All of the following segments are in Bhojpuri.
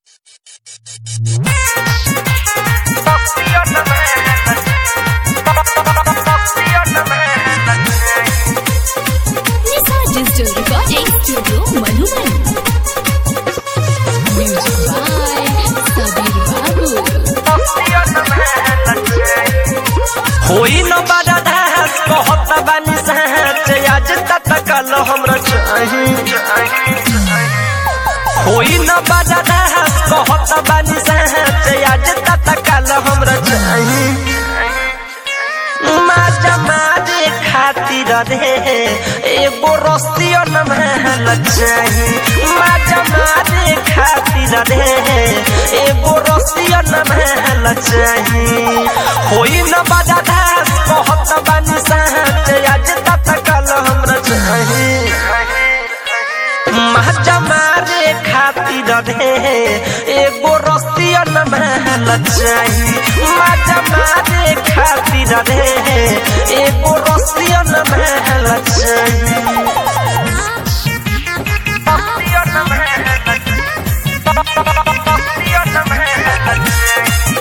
Nisa Digital Recording Studio Madhuban. Music by Sabir Babu. होई न बड़ा दास कहत बानी सच आज तक कल हमरा चाही होई न बड़ा दास कहत बानी सच आज तक कल हमरा चाही माजा मारे खातिर रे एगो रस्तियो न महल चाही माजा मारे खातिर रे एगो रस्तियो न महल चाही होई न बड़ा दास कहत बानी सच आज तक कल हमरा चाही माजा मारे खातिर रे एगो रस्तियो न महल चाही माजा मारे खातिर रे एगो रस्तियो न महल चाही रस्तियो न महल रस्तियो न महल चाही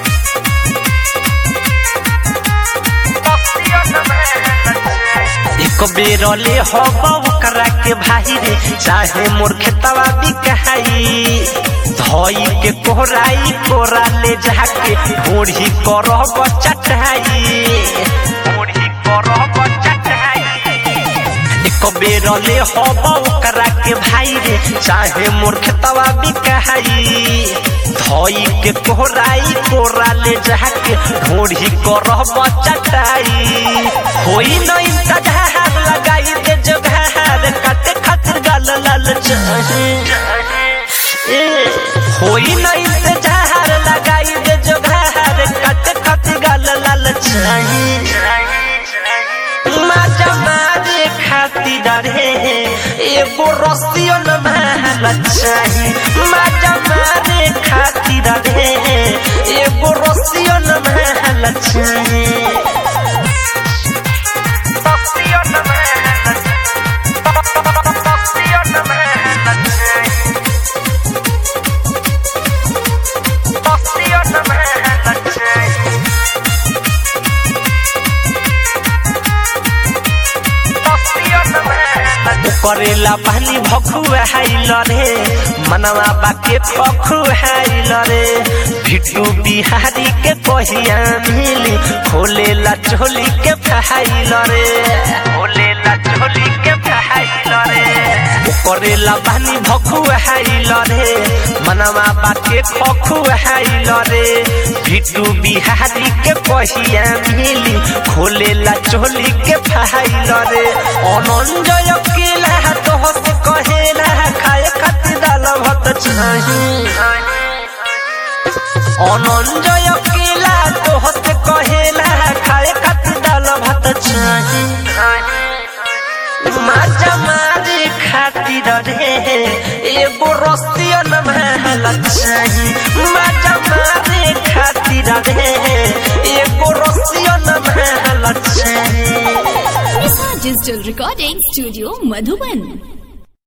रस्तियो न महल चाही एक बेर ले हब ओकरा के भाई रे चाहे मोर खेतवा बिकाई धोई के कोहराई कोरा ले जाके ढोढ़ी करब चटाई ढोढ़ी करब चटाई एक बेर ले हब ओकरा के भाई रे चाहे मोर खेतवा बिकाई धोई के कोहराई कोरा ले जाके ढोढ़ी करब चटाई होई न इंतजार लगाई दे जोगार काटे खातिर गाल लाल चाही ए, होई न इंतजार लगाई दे जोगार काटे खातिर गाल लाल चाही माजा मारे खातिर रे एगो रस्तियो न महल चाही माजा मारे खातिर रे एगो रस्तियो न महल चाही रस्तियो न महल रस्तियो न महल चाही रस्तियो न महल चाही करेला पानी भखुआ हाइल रे मनवा बाके पखुआइल रे भिटू बिहारी के कहिया मिली खोलेला चोली के फहाइल रे खोलेला चोली के फहाइल रे करेला पानी भखुआ हाइल रे मनवा बाके खखुआइल रे भिटू बिहारी के कहिया मिली खोलेला चोली के फहाइल रे अनंजय केला तोहस कहेला खाए खातिर दाल भात चाही अनंजय केला तोहस कहेला खाए खातिर दाल भात चाही माजा मारे खातिर रे एगो रस्तियो न महल चाही माजा मारे खातिर रे एगो रस्तियो न महल चाही Nisa Digital Recording Studio Madhuban.